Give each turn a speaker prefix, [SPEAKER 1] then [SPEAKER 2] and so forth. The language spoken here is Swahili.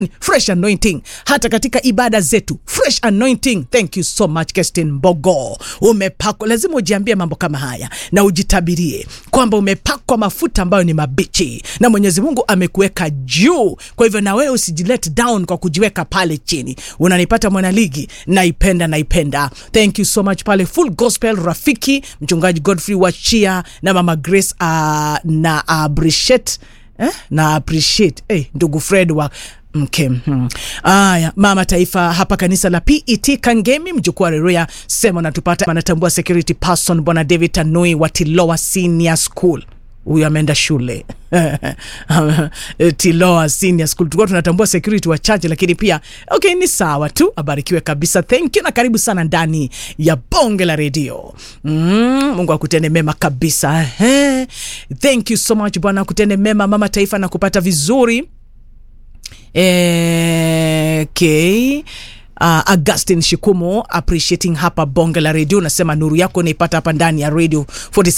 [SPEAKER 1] fresh anointing hata katika ibada zetu fresh anointing thank you so much Kestin Mbogo umepakwa lazima ujiambie mambo kama haya na ujitabirie kwamba umepakwa mafuta ambayo ni mabichi na Mwenyezi Mungu amekuweka juu kwa hivyo na wewe usijilet down kwa kujiweka pale chini unanipata mwanaligi naipenda naipenda thank you so much pale full gospel rafiki mchungaji Godfrey Wachia na mama Grace uh, na appreciate eh? na appreciate eh, ndugu Fred wa mke hmm. Aya, mama taifa hapa kanisa la PET Kangemi, mjukuu wa Reruya sema natupata, anatambua security person bwana David Tanui wa Tiloa Senior School huyu ameenda shule Tiloa Senior School. Tulikuwa tunatambua security wachache, lakini pia okay, ni sawa tu. Abarikiwe kabisa, thank you na karibu sana ndani ya bonge la redio. Mm, Mungu akutende mema kabisa. He, thank you so much bwana, akutende mema mama taifa na kupata vizuri Eh, okay. Uh, Augustin Shikumo appreciating hapa bonge la redio, nasema nuru yako naipata hapa ndani ya radio 47